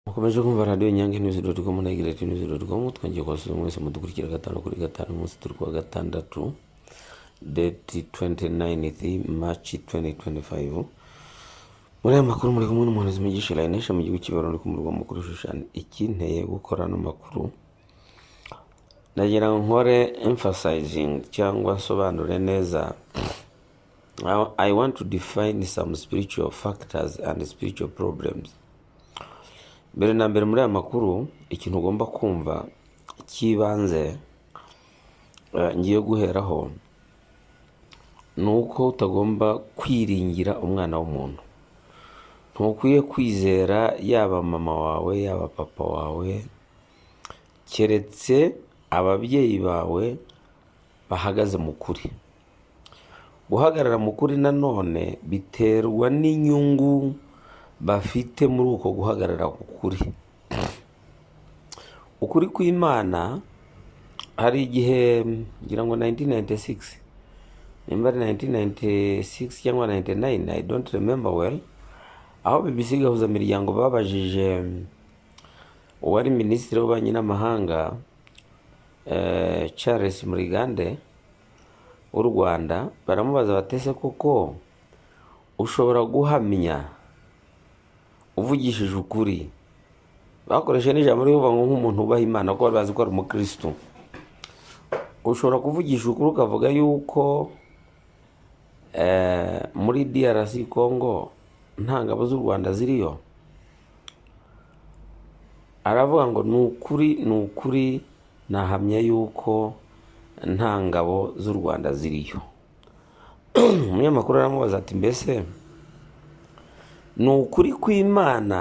mukomeje kumva radiyo nyange nizi doti komu na igireti nizi doti komu twongeye kubasubiza mwese mudukurikira gatanu kuri gatanu umunsi turi kuwa gatandatu deti 29 maci 2025 muri aya makuru muri kumwe n'umuhanuzi mugisha layinesha mu gihugu cy'ibarura uri ku murwa mukuru shushani ikinteye gukora ano makuru nagira ngo nkore emphasizing cyangwa nsobanure neza I- i want to define some spiritual factors and spiritual problems mbere na mbere muri aya makuru ikintu ugomba kumva cy'ibanze eh, ngiye guheraho ni uko utagomba kwiringira umwana w'umuntu ntukwiye kwizera yaba mama wawe yaba papa wawe keretse ababyeyi bawe bahagaze mu kuri guhagarara mu kuri nanone biterwa n'inyungu bafite muri uko guhagarara ku kuri ukuri kw'imana hari igihe ngira ngo 1996 nimba ari 1996 cyangwa 99 i don't remember well aho bbc gahuzamiryango babajije uwari minisitiri w'ububanyi n'amahanga eh, charles murigande w'u rwanda baramubaza batese koko ushobora guhamya uvugishije ukuri bakoresheje n'ijambo rivuga ngo nk'umuntu ubaha imana kuko bari bazi ko ari umukirisitu ushobora kuvugisha ukuri ukavuga yuko eh, muri drc congo nta ngabo z'u rwanda ziriyo aravuga ngo ni ukuri ni ukuri nahamya yuko nta ngabo z'u rwanda ziriyo umunyamakuru aramubaza ati mbese ni ukuri kw'imana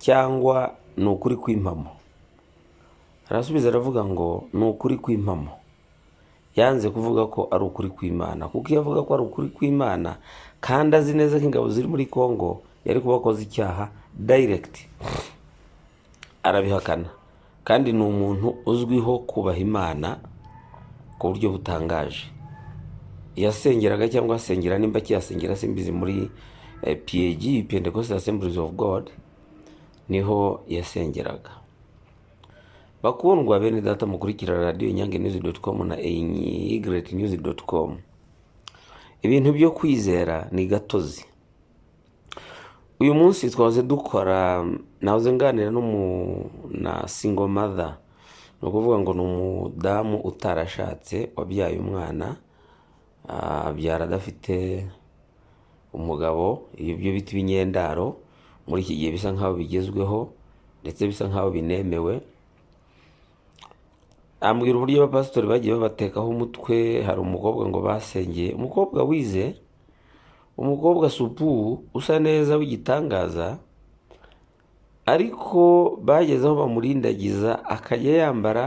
cyangwa ni ukuri kw'impamo arasubiza aravuga ngo ni ukuri kw'impamo yanze kuvuga ko ari ukuri kw'imana kuko iyo avuga ko ari ukuri kw'imana kandi azi neza ko ingabo ziri muri congo yari kuba akoze icyaha direct arabihakana kandi ni umuntu uzwiho kubaha imana ku buryo butangaje yasengeraga cyangwa asengera nimba akiyasengera simbizi muri eh, PAG Pentecostal Assemblies of God niho yasengeraga bakundwa bene data mukurikira radio nyange news.com na igretnews.com ibintu byo kwizera ni gatozi uyu munsi twahoze dukora nahoze nganira n'umu na single mother ni ukuvuga ngo ni umudamu utarashatse wabyaye umwana ah, abyara adafite umugabo ibyo bita ibinyendaro muri iki gihe bisa nkaho bigezweho ndetse bisa nkaho binemewe ambwira uburyo abapasitori bagiye babatekaho umutwe hari umukobwa ngo basengeye umukobwa wize umukobwa supu usa neza w'igitangaza ariko bageze aho bamurindagiza akajya yambara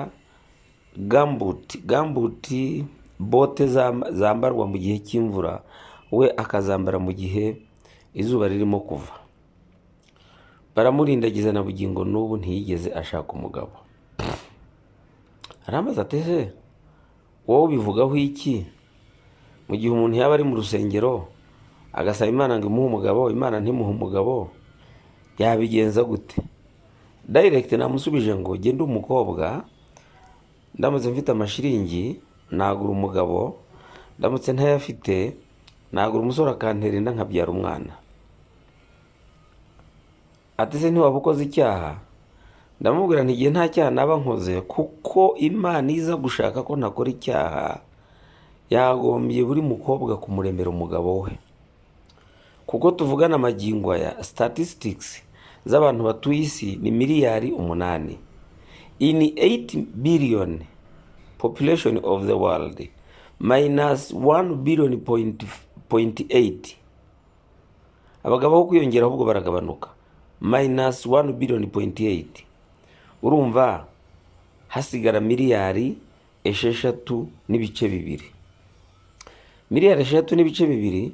gambuti gambuti bote zam- zambarwa mu gihe cy'imvura we akazambara mu gihe izuba ririmo kuva baramurindagiza na bugingo n'ubu ntiyigeze ashaka umugabo arambaza ateze wowe ubivugaho iki mu gihe umuntu yaba ari mu rusengero agasaba imana ngo imuhe umugabo imana ntimuhe umugabo yabigenza gute direct namusubije ngo genda umukobwa ndamutse mfite amashiringi nagura umugabo ndamutse ntayafite nagura umusore akantera inda nkabyara umwana ati se ntiwaba ukoze icyaha ndamubwira nti igihe nta cyaha naba nkoze kuko imana iza gushaka ko ntakora icyaha yagombye buri mukobwa kumuremera umugabo we kuko tuvugana amagingo aya statistics z'abantu batuye isi ni miliyari umunani in 8 billion population of the world minus 1 billion point, point 8 abagabo aho kwiyongera ahubwo baragabanuka minus 1 billion point 8 urumva hasigara miliyari esheshatu n'ibice bibiri miliyari esheshatu n'ibice bibiri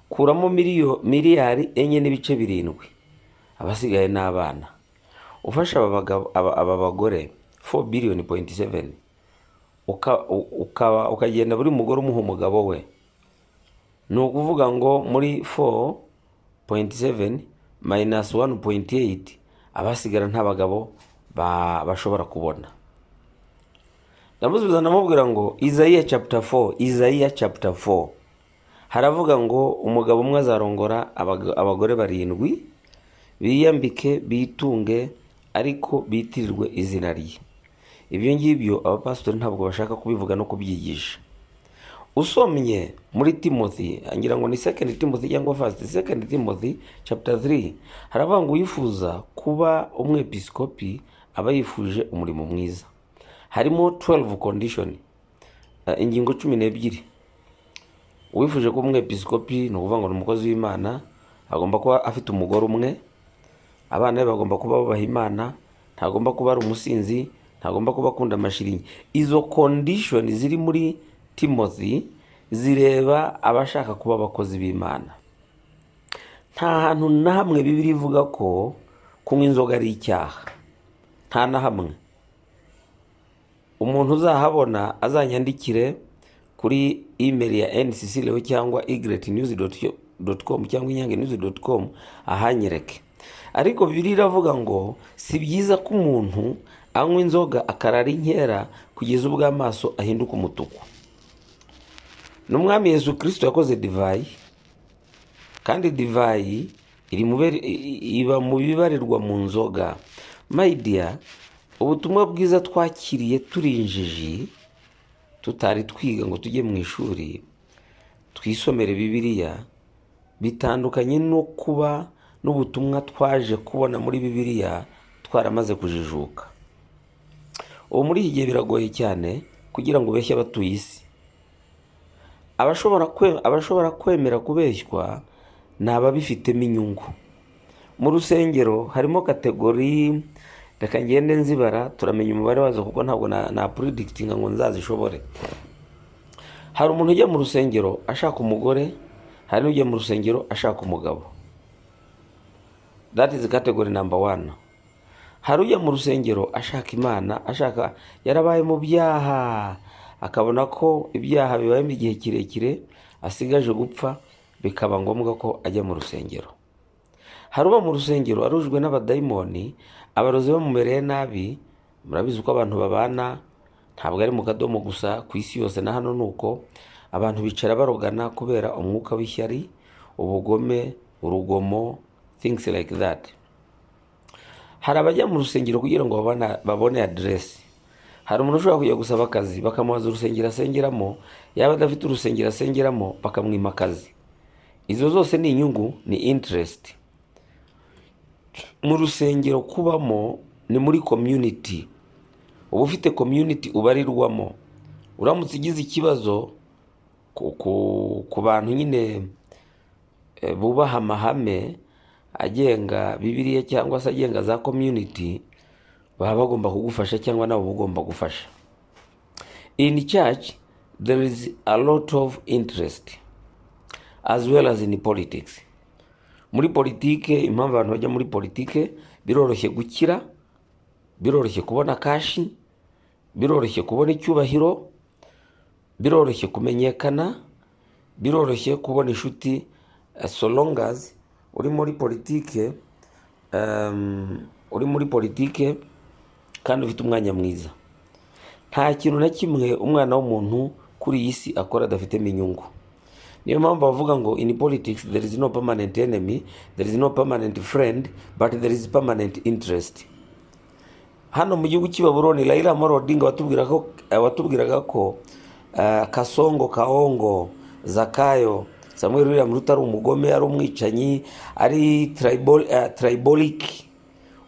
kuramo miliyo miliyari enye n'ibice birindwi abasigaye ni abana ufasha aba bagabo- aba aba bagore 4 billion point 7 uka- u- ukaba ukagenda buri mugore umuha umugabo we ni ukuvuga ngo muri 4.7 minus 1.8 abasigara nta bagabo ba- bashobora kubona ndamusubiza ndamubwira ngo izayiya chapter 4 izayiya chapter 4 haravuga ngo umugabo umwe azarongora abaga- abagore barindwi biyambike bitunge ariko bitirirwe izina rye ibyo ngibyo abapasitori ntabwo bashaka kubivuga no kubyigisha usomye muri timothy ngira ngo ni second timothy cyangwa first second timothy chapter 3 haravuga ngo uyifuza kuba umwepiskopi aba yifuje umurimo mwiza harimo 12 condition eh, ingingo cumi n'ebyiri uwifuje kuba umwepiskopi ni ukuvuga ngo ni umukozi w'imana agomba kuba afite umugore umwe abana be bagomba kuba bubaha imana ntagomba kuba ari umusinzi ntagomba kuba akunda amashiringi izo kondishoni ziri muri timothy zireba abashaka kuba abakozi b'imana nta hantu na hamwe bibiri ivuga ko kunywa inzoga ari icyaha nta na hamwe umuntu uzahabona azanyandikire kuri email ya ncc rero cyangwa igretnews.com cyangwa inyangenews.com ahanyereke ariko bibiri iravuga ngo si byiza ko umuntu anywa inzoga akarara inkera kugeza ubwo amaso ahinduka umutuku n'umwami yesu kirisito yakoze divayi kandi divayi iri mu bere- i- i- iba mu bibarirwa mu nzoga mayidiya ubutumwa bwiza twakiriye turi injiji tutari twiga ngo tujye mu ishuri twisomere bibiliya bitandukanye no kuba n'ubutumwa twaje kubona muri bibiliya twaramaze kujijuka ubu muri iki gihe biragoye cyane kugira ngo ubeshye abatuye isi abashobora kwe- abashobora kwemera kubeshywa ni ababifitemo inyungu mu rusengero harimo kategori reka ngende nzibara turamenya umubare wazo kuko ntabwo na- napuridikitinga ngo nzazishobore hari umuntu ujya mu rusengero ashaka umugore hari n'ujya mu rusengero ashaka umugabo that is category number one hari ujya mu rusengero ashaka imana ashaka yarabaye mu byaha akabona ko ibyaha bibayemo igihe kirekire asigaje gupfa bikaba ngombwa ko ajya mu rusengero hari uba mu rusengero arujwe n'abadayimoni abarozi bamumereye nabi murabizi uko abantu babana ntabwo ari mu kadomo gusa ku isi yose na hano ni uko abantu bicara barogana kubera umwuka w'ishyari ubugome urugomo things like that hari abajya mu rusengero kugira ngo babona- babone aderesi hari umuntu ushobora kujya gusaba akazi bakamubaza urusengero asengeramo yaba adafite urusengero asengeramo bakamwima akazi izo zose ni inyungu ni interesiti mu rusengero kubamo ni muri komyuniti uba ufite komyuniti ubarirwamo uramutse ugize ikibazo ku- ku- ku bantu nyine eh, bubaha amahame agenga bibiliya cyangwa se agenga za community baba bagomba kugufasha cyangwa nabo uba ugomba gufasha in church there is a lot of interest as well as in politics muri politike impamvu abantu bajya muri politike biroroshye gukira biroroshye kubona kashi biroroshye kubona icyubahiro biroroshye kumenyekana biroroshye kubona inshuti eh, so long as uri muri politike um, uri muri politike kandi ufite umwanya mwiza nta kintu na kimwe umwana w'umuntu kuri iyi si akora adafitemo inyungu niyo mpamvu bavuga ngo in politics there is no permanent enemy there is no permanent friend but there is permanent interest hano mu gihugu cy'i baburoni raila amaro odinga watubwira ko- eh, watubwiraga ko eh, kasongo kaongo zakayo samuel william ruto ari umugome ari umwicanyi ari tarayiborike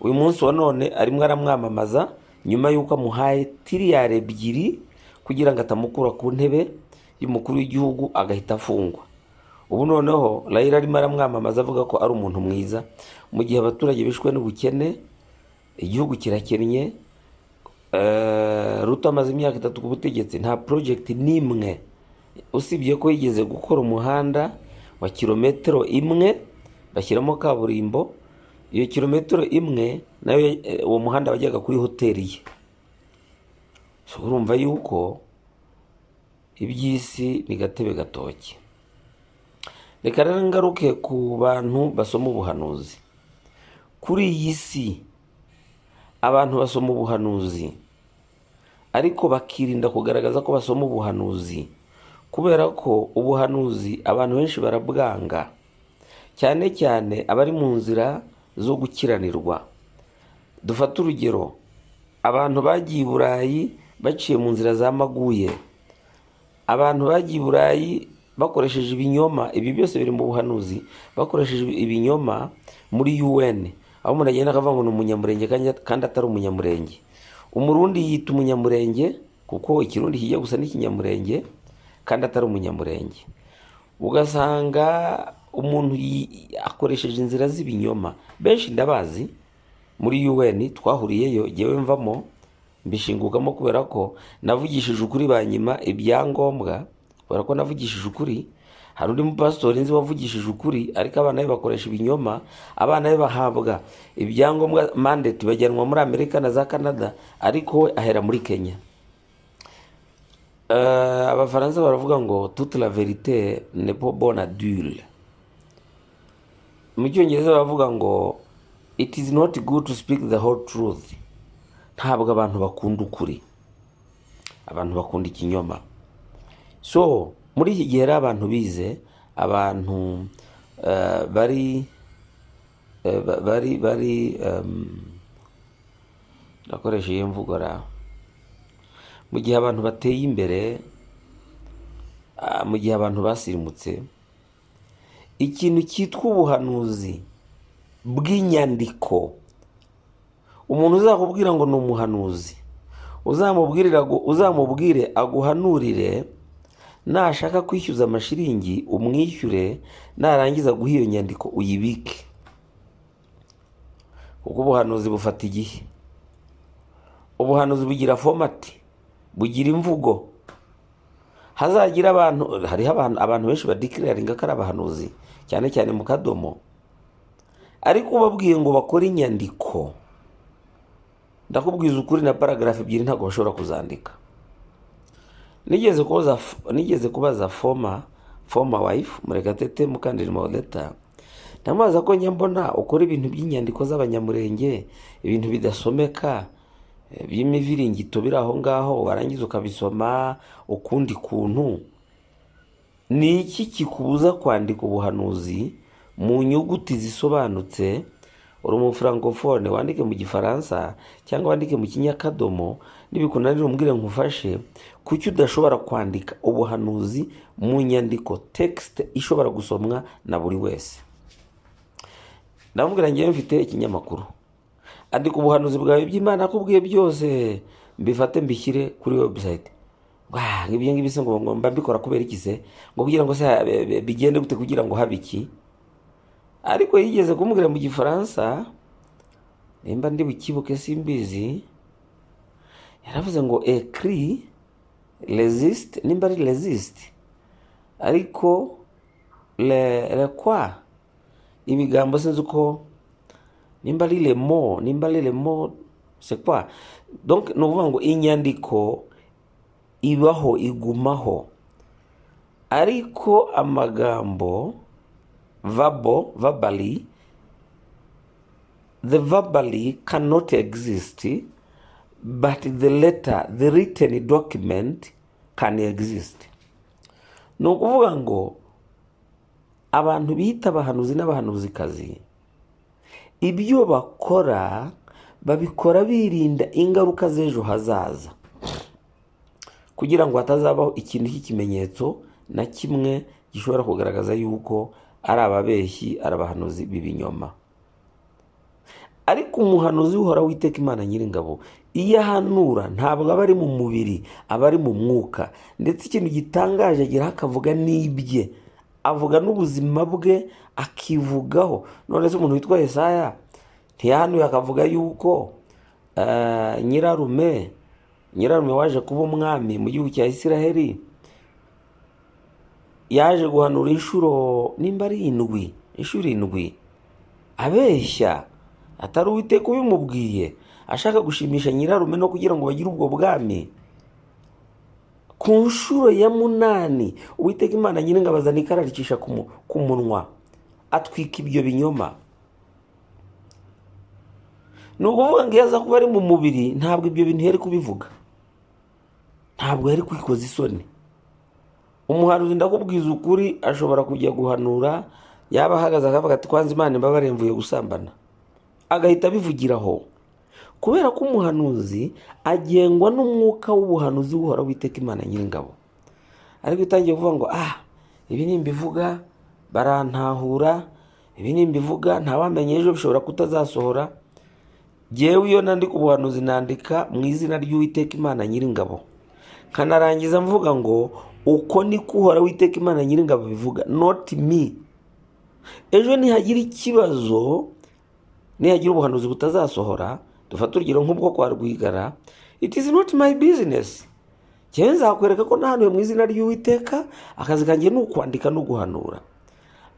uyu munsi wa none arimo aramwamamaza nyuma y'uko amuhaye tiriyari ebyiri kugira ngo atamukura ku ntebe y'umukuru w'igihugu agahita afungwa ubu noneho raila arimo aramwamamaza avuga ko ari umuntu mwiza mu gihe abaturage bishwe n'ubukene igihugu kirakennye eh, ruto amaze imyaka itatu ku butegetsi nta porojegiti n'imwe usibye ko yigeze gukora umuhanda wa kilometero imwe bashyiramo kaburimbo iyo kilometero imwe nayo eh, uwo muhanda wajyaga kuri hoteli ye so urumva yuko iby'isi ni gatebe gatoki reka rero ngaruke ku bantu basoma ubuhanuzi kuri iyi si abantu basoma ubuhanuzi ariko bakirinda kugaragaza ko basoma ubuhanuzi kubera ko ubuhanuzi abantu benshi barabwanga cyane cyane abari mu nzira zo gukiranirwa dufate urugero abantu bagiye i burayi baciye mu nzira za maguye abantu bagiye i burayi bakoresheje ibinyoma ibi byose biri mu buhanuzi bakoresheje ibinyoma muri un aho umuntu agenda akavuga ngo ni umunyamurenge kandi- kandi atari umunyamurenge umurundi yita umunyamurenge kuko ikirundi kijya gusa n'ikinyamurenge kandi atari umunyamurenge ugasanga umuntu yi- akoresheje inzira z'ibinyoma benshi ndabazi muri un twahuriyeyo ngewe mvamo mbishingukamo kubera ko navugishije ukuri banyima ibyangombwa kubera ko navugishije ukuri hari undi mupasitori nzi wavugishije ukuri ariko abana be bakoresha ibinyoma abana be bahabwa ibyangombwa mandate bajyanwa muri amerika na za canada ariko we ahera muri kenya Eh, abafaransa baravuga ngo toute la verite n'est pas bonne à dire mu cyongereza baravuga ngo it is not good to speak the whole truth ntabwo abantu bakunda ukuri abantu bakunda ikinyoma so muri iki gihe rero abantu bize abantu eh, bari eh, ba- bari bari em, ndakoresha iyo mvugo ra mu gihe abantu bateye imbere ah, mu gihe abantu basirimutse ikintu cyitwa ubuhanuzi bw'inyandiko umuntu uzakubwira ngo ni umuhanuzi uzamubwirira agu- uzamubwire aguhanurire nashaka kwishyuza amashiringi umwishyure narangiza guha iyo nyandiko uyibike kuko ubuhanuzi bufata igihe ubuhanuzi bugira fomati bugira imvugo hazagira abantu hariho abantu, abantu benshi badikiraringa ko ari abahanuzi cyane cyane mu kadomo ariko ubabwiye ngo bakore inyandiko ndakubwiza ukuri na paragarafu ebyiri ntabwo bashobora kuzandika nigeze kubaza nigeze kubaza foma foma wayifu murekatete mukandiri maodeta ndamubaza ko njya mbona ukora ibintu by'inyandiko z'abanyamurenge ibintu bidasomeka eh, by'imiviringito biri aho ngaho warangiza ukabisoma ukundi kuntu ni iki kikubuza kwandika ubuhanuzi mu nyuguti zisobanutse uri umufrankofone wandike mu gifaransa cyangwa wandike mu kinyakadomo nibikunanira umbwire nkufashe kuki udashobora kwandika ubuhanuzi mu nyandiko tekisite ishobora gusomwa na buri wese ndamubwira ngewe mfite ikinyamakuru andika ubuhanuzi bwawe by'imana akubwiye byose mbifate mbishyire kuri webusayiti ibyo ngibyo se ngo ngo mba mbikora kubera iki se ngo kugira ngo se ha- be- be- bigende gute kugira ngo habe iki ariko yigeze kumubwira mu gifaransa nimba ndi bukibuke simbizi yaravuze ngo ekri resist nimba ari resist ariko le, le kwa ibigambo sinzi uko nimba ari lemo nimba ari lemo c'est quoi donc ni ukuvuga ngo inyandiko ibaho igumaho ariko amagambo vabo verbally the verbally cannot exist but the letter the written document can exist ni ukuvuga ngo abantu bita abahanuzi n'abahanuzikazi ibyo bakora babikora birinda ingaruka z'ejo hazaza kugira ngo hatazabaho ikintu cy'ikimenyetso na kimwe gishobora kugaragaza yuko ari ababeshyi ari abahanuzi b'ibinyoma ariko umuhanuzi uhoraho witeka imana nyiringabo iyo ahanura ntabwo aba ari mu mubiri aba ari mu mwuka ndetse ikintu gitangaje agira akavuga n'ibye avuga n'ubuzima bwe akivugaho none se umuntu witwa yesaya ntiyahanuye akavuga yuko eh, nyirarume nyirarume waje kuba umwami mu gihugu cya isiraheli yaje guhanura inshuro nimba ari indwi inshuro indwi abeshya atari uwiteka ubimubwiye ashaka gushimisha nyirarume no kugira ngo bagire ubwo bwami ku nshuro ya munani uwiteka imana nyiringa bazana ikararicisha ku mu- ku munwa atwika ibyo binyoma ni ukuvuga ngo iyo aza kuba ari mu mubiri ntabwo ibyo bintu yari kubivuga ntabwo yari kwikoza isoni umuhanuzi ndakubwiza ukuri ashobora kujya guhanura yaba ahagaze akavuga ati kwanza imana imbabarire mvuye gusambana agahita abivugira aho kubera ko umuhanuzi agengwa n'umwuka w'ubuhanuzi buhora witeka imana nyiringabo ariko itangiye kuvuga ngo ah ibi nimbivuga barantahura ibi nimbivuga ntawamenye ejo bishobora kutazasohora jyewe iyo nandika ubuhanuzi nandika mu izina ry'uwiteka imana nyiringabo nkanarangiza mvuga ngo uko niko uhora witeka imana nyiringabo bivuga noti mi ejo nihagira ikibazo nihagira ubuhanuzi butazasohora dufate urugero nk'ubwo kwa rwigara it is not my business njyewe nzakwereka ko nahanuye mu izina ry'uwiteka akazi kanjye ni ukwandika no guhanura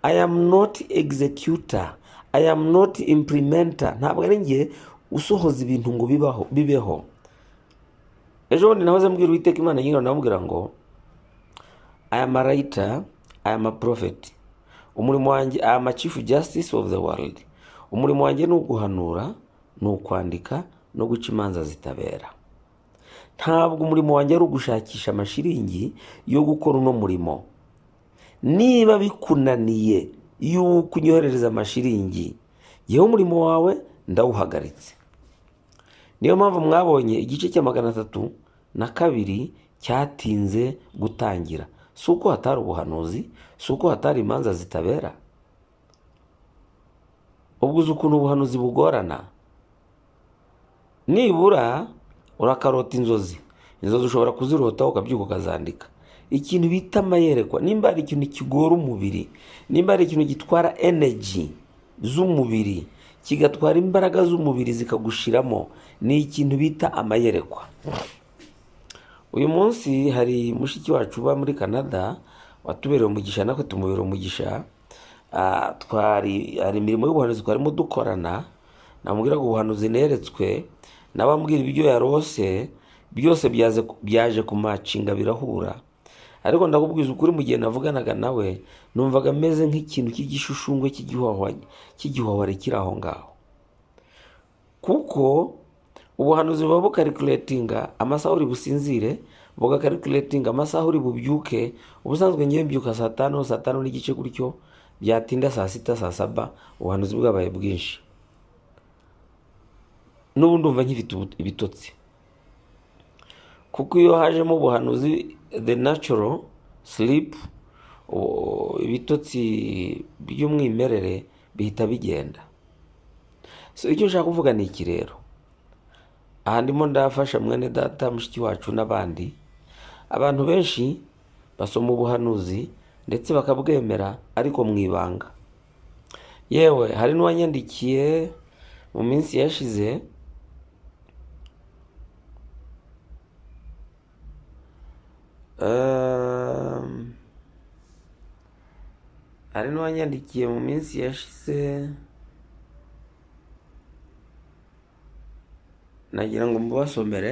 i am not executor i am not implementer ntabwo ari njye usohoza ibintu ngo bibaho bibeho ejo bundi nahoze mbwira uwiteka imana nyirayo ndamubwira ngo i am a writer i am a prophet umurimo wanjye i am a chief justice of the world umurimo wanjye ni uguhanura ni ukwandika no guca imanza zitabera ntabwo umurimo wanjye ari ugushakisha amashiringi yo gukora uno murimo niba bikunaniye yuko unyoherereza amashiringi yewe umurimo wawe ndawuhagaritse niyo mpamvu mwabonye igice cya magana atatu na kabiri cyatinze gutangira si uko hatari ubuhanuzi si uko hatari imanza zitabera ubwo uzi ukuntu ubuhanuzi bugorana nibura urakarota inzozi inzozi ushobora kuzirotaho ukabyuka ukazandika ikintu bita amayerekwa nimba hari ikintu kigora umubiri nimba hari ikintu gitwara energy z'umubiri kigatwara imbaraga z'umubiri zikagushiramo ni ikintu bita amayerekwa uyu munsi hari mushiki wacu uba muri canada watubereye umugisha natwe tumubera umugisha Ah, twari hari imirimo y'ubuhanuzi twarimo dukorana namubwira ngo ubuhanuzi neretswe nabambwira ibyo yarose byose byaze byaje kumacinga birahura ariko ndakubwiza ukuri mu gihe navuganaga nawe numvaga ameze nk'ikintu cy'igishushushungwe cy'igihwahwa- cy'igihwahwari kiri aho ngaho kuko ubuhanuzi buba bukarikulatinga amasaha uri businzire bugakarikulatinga amasaha uri bubyuke ubusanzwe ngewe mbyuka saa tanu saa tanu n'igice gutyo byatinda saa sita saa saba ubuhanuzi bwabaye bwinshi n'ubu ndumva nkifite ubu- ibitotsi kuko iyo hajemo ubuhanuzi the natural sleep u- ibitotsi by'umwimerere bihita bigenda so icyo nshaka kuvuga ni iki rero aha ndimo ndafasha mwene data mushiki wacu n'abandi abantu benshi basoma ubuhanuzi ndetse bakabwemera ariko mu ibanga yewe hari n'uwanyandikiye mu minsi yashize ehm, hari n'uwanyandikiye mu minsi yashize nagira ngo mubasomere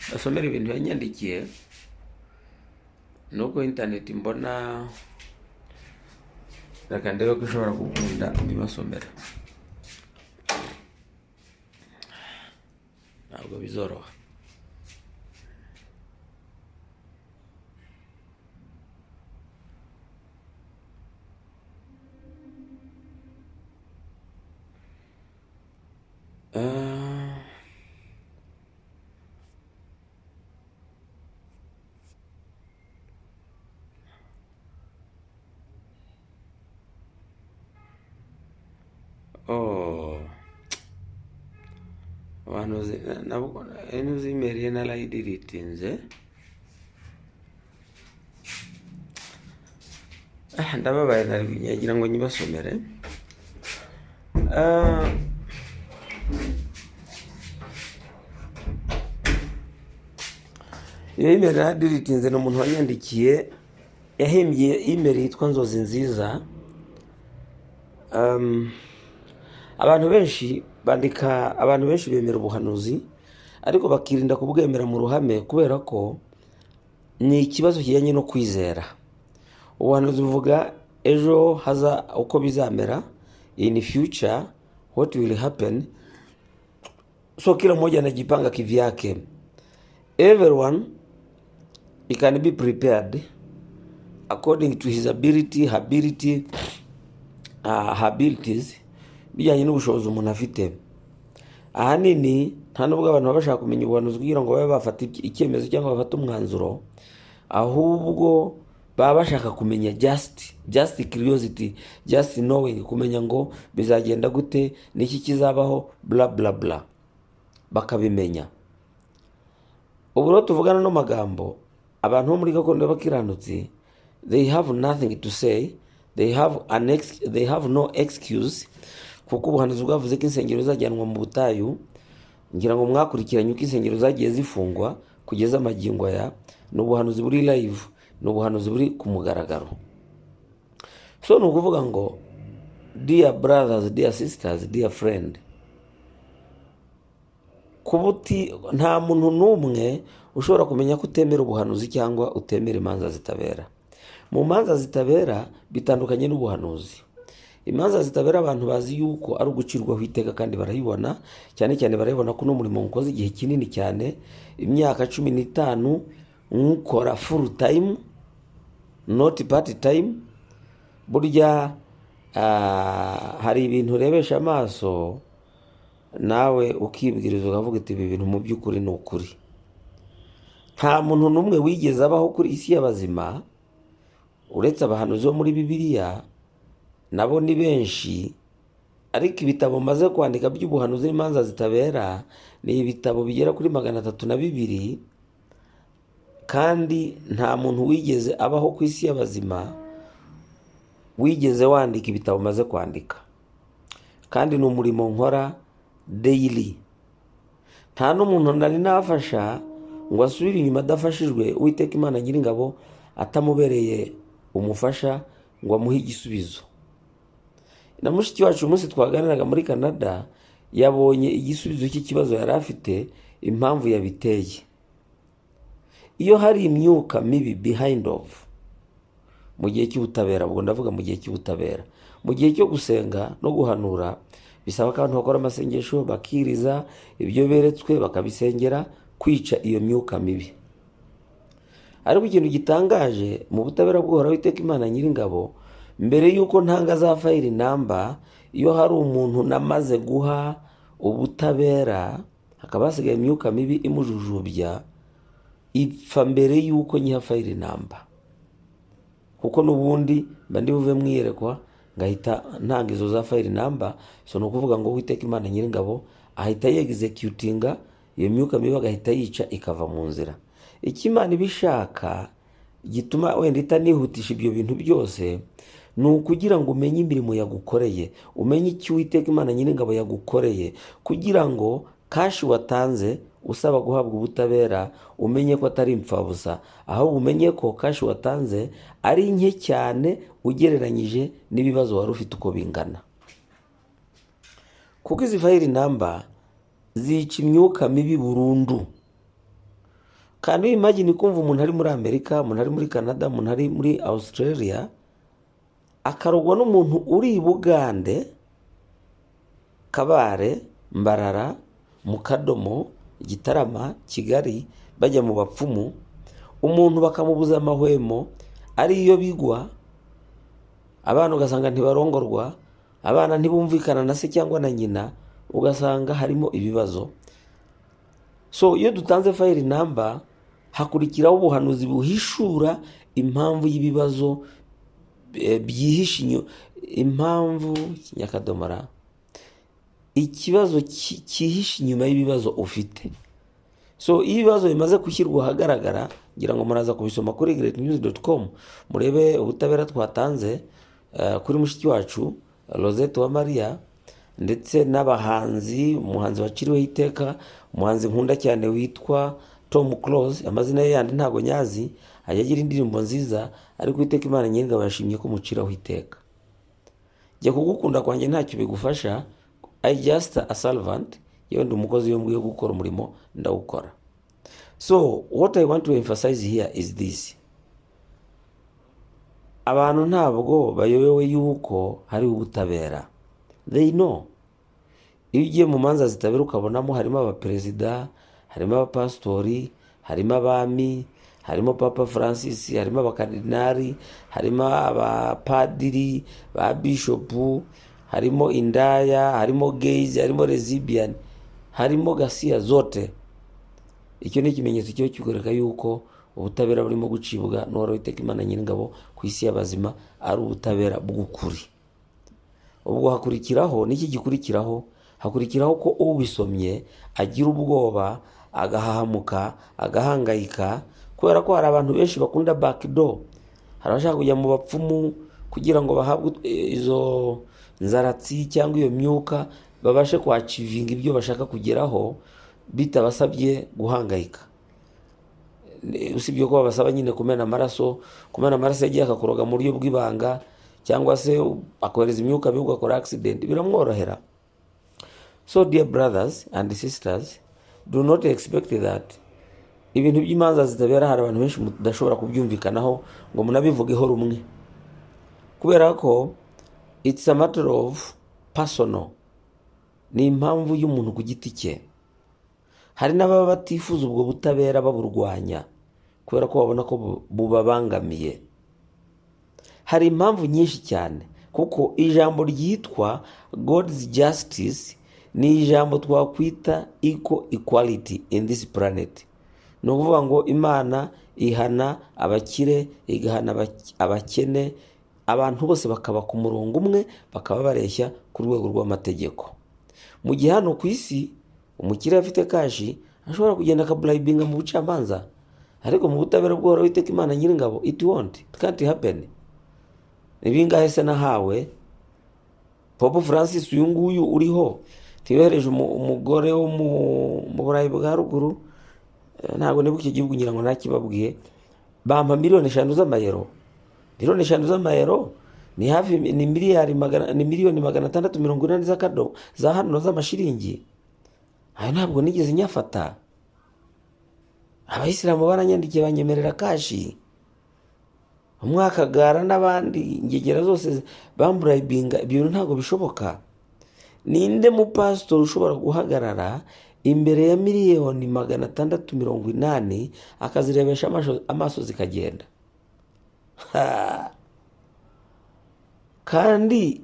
basomere ibintu yanyandikiye nuko interineti mbona reka ndebe ko ishobora gukunda mbibasomere ntabwo bizoroha Ah, oh abantu nuzimeriye narayidiritinze Ah, ndababaye nari- nagira ngo nyibasomere Ah, iyo imeri narayidiritinze ni umuntu wanyandikiye yahimbye imeri yitwa nzozi nziza Um, abantu benshi bandika abantu benshi bemera ubuhanuzi ariko bakirinda kubwemera mu ruhame kubera ko ni ikibazo kijyanye no kwizera ubuhanuzi buvuga ejo haza uko bizamera in future what will happen so kila mmoja anajipanga kivyake everyone he can be prepared according to his ability ability uh, abilities bijyanye n'ubushobozi umuntu afite ahanini nta nubwo abantu baba bashaka kumenya ubuhanuzi kugira ngo babe bafata iki- icyemezo cyangwa bafate umwanzuro ahubwo baba bashaka kumenya just just curiosity just knowing kumenya ngo bizagenda gute niki kizabaho bla bla bla bakabimenya ubu rero tuvugana ano magambo abantu bo muri gakondo y'abakiranutsi they have nothing to say they have, an ex they have no excuse kuko ubuhanuzi bwavuze ko insengero zajyanwa mu butayu ngira ngo mwakurikiranye uko insengero zagiye zifungwa kugeza amagingo aya ni ubuhanuzi buri live ni ubuhanuzi buri ku mugaragaro so ni ukuvuga ngo dear brothers dear sisters dear friend kubuti nta muntu n'umwe ushobora kumenya ko utemera ubuhanuzi cyangwa utemera imanza zitabera mu manza zitabera bitandukanye n'ubuhanuzi imanza zitabera abantu bazi yuko ari ugucirwaho iteka kandi barayibona cyane cyane barayibona ko n'umurimo mukoze igihe kinini cyane imyaka cumi n'itanu nk'ukora full time not part time burya ah, hari ibintu urebesha amaso nawe ukibwiriza ukavuga uti ibi bintu mu by'ukuri ni ukuri nta muntu n'umwe wigeze abaho kuri isi y'abazima uretse abahanuzi bo muri bibiliya nabo ni benshi ariko ibitabo maze kwandika by'ubuhanuzi n'imanza zitabera ni ibitabo bigera kuri magana atatu na bibiri kandi nta muntu wigeze abaho ku isi y'abazima wigeze wandika ibitabo maze kwandika kandi ni umurimo nkora daily nta n'umuntu nari nafasha ngo asubire inyuma adafashijwe uwiteka imana nyiringabo atamubereye umufasha ngo amuhe igisubizo na mushiki wacu umunsi twaganiraga muri canada yabonye igisubizo cy'ikibazo yari afite impamvu yabiteye iyo hari imyuka mibi behind of mu gihe cy'ubutabera ubwo ndavuga mu gihe cy'ubutabera mu gihe cyo gusenga no guhanura bisaba ko abantu bakora amasengesho bakiriza ibyo beretswe bakabisengera kwica iyo myuka mibi ariko ikintu gitangaje mu butabera bw'uhoraho iteka imana nyiringabo mbere y'uko ntanga za fayiri namba iyo hari umuntu namaze guha ubutabera hakaba hasigaye imyuka mibi imujujubya ipfa mbere y'uko nyiha fayiri namba kuko n'ubundi mba ndi buve mwiyerekwa ngahita ntanga izo za fayiri namba so ni ukuvuga ngo uwiteka imana nyiringabo ahita yegizekitinga iyo myuka mibi agahita yica ikava mu nzira icyo imana iba ishaka gituma wenda itanihutisha ibyo bintu byose ni ukugira ngo umenye imirimo yagukoreye umenye icyo uwiteka imana nyiringabo yagukoreye kugira ngo kashi watanze usaba guhabwa ubutabera umenye ko atari impfabusa ahubwo umenye ko kashi watanze ari nke cyane ugereranyije n'ibibazo wari ufite uko bingana kuko izi fayiri namba zica imyuka mibi burundu kandi wimagine kumva umuntu ari muri amerika umuntu ari muri canada umuntu ari muri australia akarogwa n'umuntu uri i bugande kabare mbarara mu kadomo gitarama kigali bajya mu bapfumu umuntu bakamubuza amahwemo ariyo bigwa abana ugasanga ntibarongorwa abana ntibumvikana na se cyangwa na nyina ugasanga harimo ibibazo so iyo dutanze fayiri namba hakurikiraho ubuhanuzi buhishura impamvu y'ibibazo eh, byihishe inyu- impamvu kinyakadomora ikibazo ki- cyihishe inyuma y'ibibazo ufite so iyo ibibazo bimaze gushyirwa ahagaragara ngira ngo muraza kubisoma kuri greatnews.com murebe ubutabera twatanze eh, kuri mushiki wacu rosette wa maria ndetse n'abahanzi umuhanzi waciriweho iteka umuhanzi nkunda cyane witwa tom close amazina ye yandi ntago nyazi ajya agira indirimbo nziza ariko iteka imana nyir'ingabo yashimye ko umuciraho iteka jya kugukunda kwanjye ntacyo bigufasha i just a servant yewe ndi umukozi yombi wo gukora umurimo ndawukora so what i want to emphasize here is this abantu ntabwo bayobewe yuko hari ubutabera they know iyo ugiye mu manza zitabera ukabonamo harimo abaperezida harimo abapasitori harimo abami harimo papa francis harimo abakarinari harimo abapadiri ba bishopu harimo indaya harimo geizi harimo rezibiyani harimo gasiya zote icyo ni ikimenyetso cyo kigoreka yuko ubutabera burimo gucibwa n'uwari witeka imana nyir'ingabo ku isi y'abazima ari ubutabera bw'ukuri ubwo hakurikiraho n'iki gikurikiraho hakurikiraho ko ubisomye agira ubwoba agahahamuka agahangayika kubera ko hari abantu benshi bakunda bakido hari abashaka kujya mu bapfumu kugira ngo bahabwe izo nzaratsi cyangwa iyo myuka babashe kwacivinga ibyo bashaka kugeraho bitabasabye guhangayika usibye ko babasaba nyine kumena amaraso kumena amaraso yagiye akakuroga mu buryo bw'ibanga cyangwa se akohereza imyuka mibi ugakora accident biramworohera so dear brothers and sisters do not expect that ibintu by'imanza zitabera hari abantu benshi mudashobora kubyumvikanaho ngo munabivugeho rumwe kubera ko it's a matter of personal ni impamvu y'umuntu ku giti cye hari n'ababa batifuza ubwo butabera baburwanya kubera ko babona ko bubabangamiye hari impamvu nyinshi cyane kuko ijambo ryitwa god's justice ni ijambo twakwita eco equality in this planet ni ukuvuga ngo imana ihana abakire igahana abakene abantu bose bakaba ku murongo umwe bakaba bareshya ku rwego rw'amategeko mu gihe hano ku isi umukiriya afite kashi ashobora kugenda akaburayibinga mu bucamanza ariko mu butabera bw'uhoraho iteka imana nyir'ingabo iti wonti kanti hapeni ibingahe se nahawe popo francis uyu nguyu uriho ntiyohereje umugore wo mu burayi bwa ruguru ntabwo nibuka icyo gihugu ngira ngo ntakibabwiye bampa miliyoni eshanu z'amayero miliyoni eshanu z'amayero ni hafi ni miliyari ni miliyoni magana atandatu mirongo inani z'akado za hano z'amashiringi ayo ntabwo nigeze nyafata abayisilamu baranyandikiye banyemerera kashi umwakagara n'abandi ingegera zose bamburayibinga ibyo bintu ntabwo bishoboka ninde mupasitori ushobora guhagarara imbere ya miliyoni magana atandatu mirongo inani akazirebesha amaso zikagenda kandi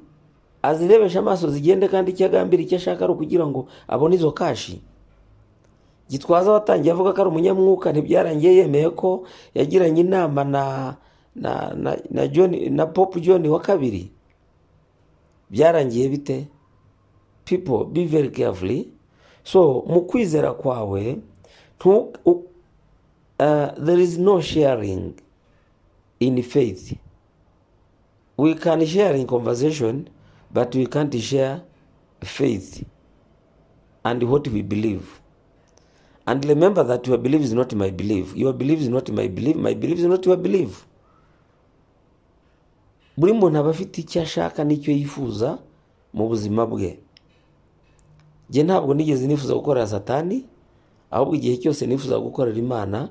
azirebesha amaso zigende kandi icyo agambira icyo ashaka ari ukugira ngo abone izo kashi gitwaza watangiye avuga ko ari umunyamwuka ntibyarangiye yemeye ko yagiranye inama na na na john na pop john wa kabiri byarangiye bite people be very carefully so mu kwizera kwawe there is no sharing in faith we can share in conversation but we can't share faith and what we believe. And remember that your belief is not my belief. Your belief is not my belief. My belief is not your belief. buri muntu aba afite icyo ashaka n'icyo yifuza mu buzima bwe njye ntabwo nigeze nifuza gukorera satani ahubwo igihe cyose nifuza gukorera imana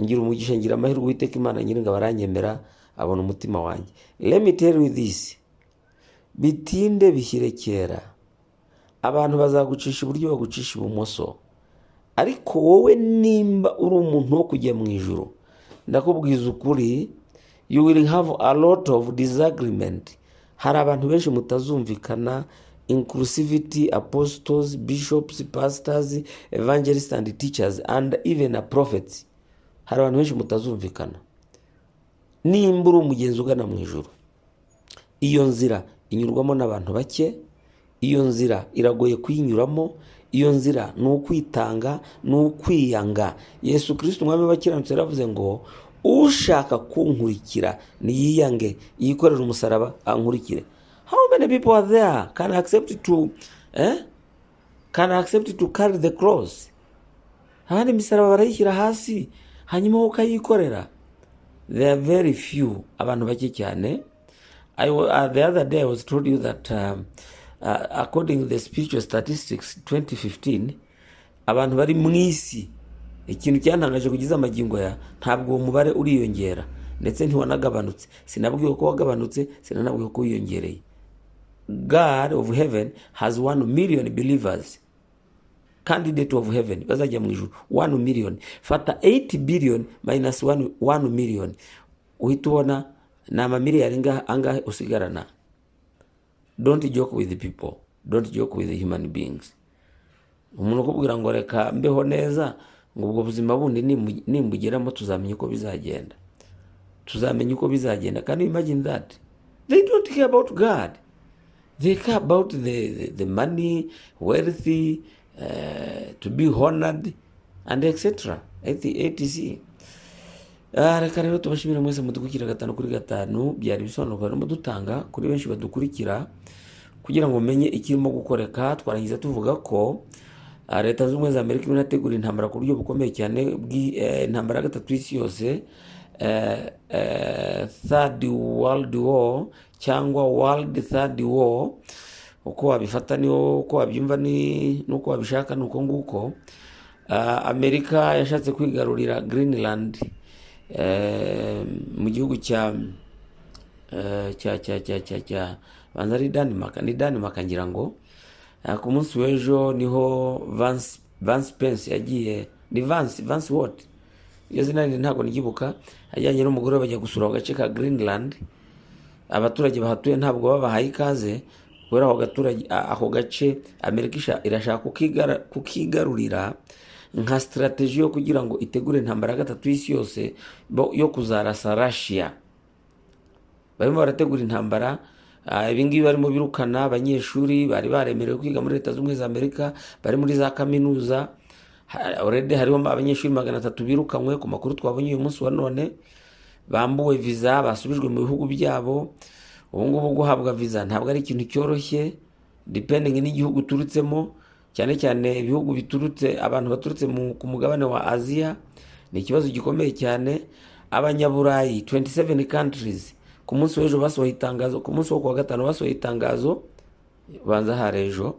ngira umugisha ngira amahirwe uwiteka imana nyiringa baranyemera abona umutima wanjye remiteri w'idisi bitinde bishyire kera abantu bazagucisha iburyo bagucisha ibumoso ariko wowe nimba uri umuntu wo kujya mu ijoro ndakubwiza ukuri you will have a lot of disagreement hari abantu benshi mutazumvikana inclusivity apostles bishops pastors evangelists and teachers and even a prophets hari abantu benshi mutazumvikana nimba uri umugenzi ugana mu ijoro iyo nzira inyurwamo n'abantu bake iyo nzira iragoye kuyinyuramo iyo nzira ni ukwitanga ni ukwiyanga yesu kirisiti umwami w'abakiranutsi yaravuze ngo ushaka kunkurikira niyiyange yikorera umusaraba ankurikire how many people are there can accept to eh? can accept to carry the cross abandi imisaraba barayishyira hasi hanyuma wowe ukayikorera there are very few abantu bake cyane I, uh, the other day I was told you that um, uh, according to the spiritual statistics 2015 abantu bari mu isi ikintu cyantangaje kugeza amagingo ya ntabwo uwo mubare uriyongera ndetse ntiwanagabanutse sinabwiwe ko wagabanutse sinanabwiwe ko wiyongereye god of heaven has one million believers candidate of heaven bazajya mu ijuru one million fata 8 billion minus one, one million uhita ubona ni amamiliyari ngaha- angahe usigarana don't joke with people don't joke with human beings umuntu ukubwira ngo reka mbeho neza ngo ubwo buzima bundi nimbu- nimbugeramo tuzamenya uko bizagenda tuzamenya uko bizagenda can you imagine that they don't care about god they care about the, the, the money wealthy uh, to be honored and etc etc Ah, reka rero tubashimire mwese mudukukira gatanu kuri gatanu byari ibisobanuro barimo dutanga kuri benshi badukurikira kugira ngo mumenye ikirimo gukoreka twarangiza tuvuga ko ah, leta z'ubumwe za amerika irimo irategura intambara ku buryo bukomeye cyane bw'i- eh, intambara ya gatatu y'isi yose eh, eh, third world war cyangwa world third war uko wabifata ni uko wabyumva ni- n'uko wabishaka ni uko nguko Ah, amerika yashatse kwigarurira greenland eh, mu gihugu cya Eh, cya cya cya cya cya banza ari Denmark ni Denmark ngira ngo Eh, ku munsi w'ejo niho Vance Vance Pence yagiye ni Vance Vance what iyo zina rindi ntabwo niryibuka ajyanye n'umugore we bajya gusura ako gace ka Greenland abaturage bahatuye ntabwo babahaye ikaze kubera ako gaturage a- ako gace amerika isha- irashaka kukigara- kukigarurira nka sitarateji yo kugira ngo itegure intambara ya gatatu y'isi yose bo- yo kuzarasa Russia barimo barategura intambara Ah, ibingibi barimo birukana abanyeshuri bari baremerewe kwiga muri leta z'ubumwe za amerika bari muri za kaminuza Ha- already hariho abanyeshuri magana atatu birukanywe ku makuru twabonye uyu munsi wa none bambuwe viza basubijwe mu bihugu byabo ubungubu guhabwa viza ntabwo ari ikintu cyoroshye depending n'igihugu uturutsemo cyane cyane ibihugu biturutse abantu baturutse mu- ku mugabane wa aziya ni ikibazo gikomeye cyane abanyaburayi 27 countries ku munsi w'ejo basohoye itangazo ku munsi wo kuwa gatanu basohoye itangazo banza hari ejo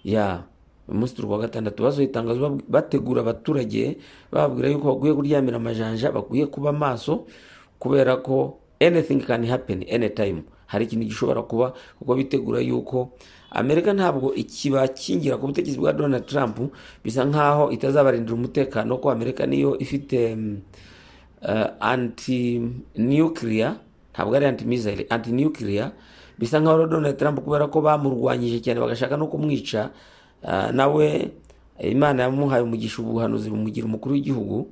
ya uyu munsi turi kuwa gatandatu basohoye itangazo bab- bategura abaturage bababwira yuko bakwiye kuryamira amajanja bakwiye kuba maso kubera ko anything can happen anytime hari ikintu gishobora kuba kuko bitegura yuko amerika ntabwo ikibakingira ku butegetsi bwa donald trump bisa nkaho itazabarindira umutekano ko amerika niyo ifite mm, uh, anti nuclear ntabwo ari anti missile anti nuclear bisa nkaho rero Donald Trump kubera ko bamurwanyije cyane bagashaka no kumwica uh, nawe Imana yamuhaye umugisha ubuhanuzi bumugira umukuru w'igihugu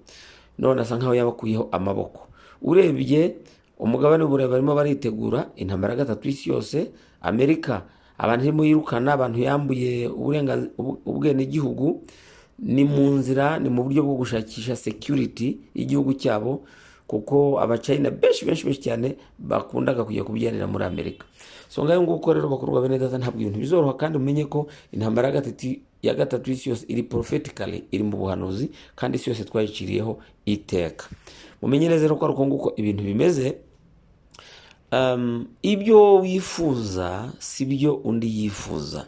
none asa nkaho yabakuyeho amaboko urebye umugabane w'uburayi barimo baritegura intambara ya gatatu y'isi yose amerika abantu irimo yirukana abantu yambuye uburenganz- ubu- ubwenegihugu ni mu nzira ni mu buryo bwo gushakisha security y'igihugu cyabo kuko abacayina benshi benshi benshi cyane bakundaga kujya kubyanira muri amerika so ngayo nguko rero bakorwa bene data ntabwo ibintu bizoroha kandi umenye ko intambara ya gatatu ya gatatu y'isi yose iri prophetically iri mu buhanuzi kandi isi yose twayiciriyeho iteka mumenye neza rero ko ari uko nguko ibintu bimeze um, ibyo wifuza si byo undi yifuza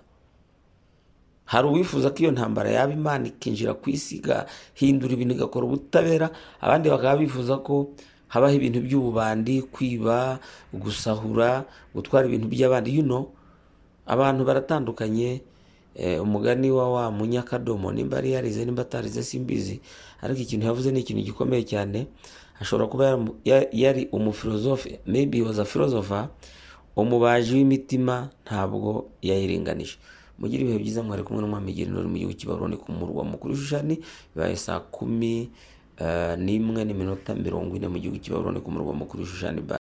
hari uwifuza ko iyo ntambara yaba imana ikinjira ku isi igahindura ibintu igakora ubutabera abandi bakaba bifuza ko habaho ibintu by'ububandi kwiba gusahura gutwara ibintu by'abandi you know abantu baratandukanye eh, umugani wa wa munyakadomo nimba ari yarize nimba atarize simbizi ariko ikintu yavuze ni ikintu gikomeye cyane ashobora kuba yaramu- ya- yari umufilozofe maybe he was a philosopher umubaji w'imitima ntabwo yayiringanije mugire ibihe byiza mwari kumwe n'umwami Girinori mu gihugu cy'ibaroni ku murwa mukuru w'ishushani bibaye saa kumi eh, n'imwe n'iminota mirongo ine mu gihugu cy'ibaroni ku murwa mukuru w'ishushani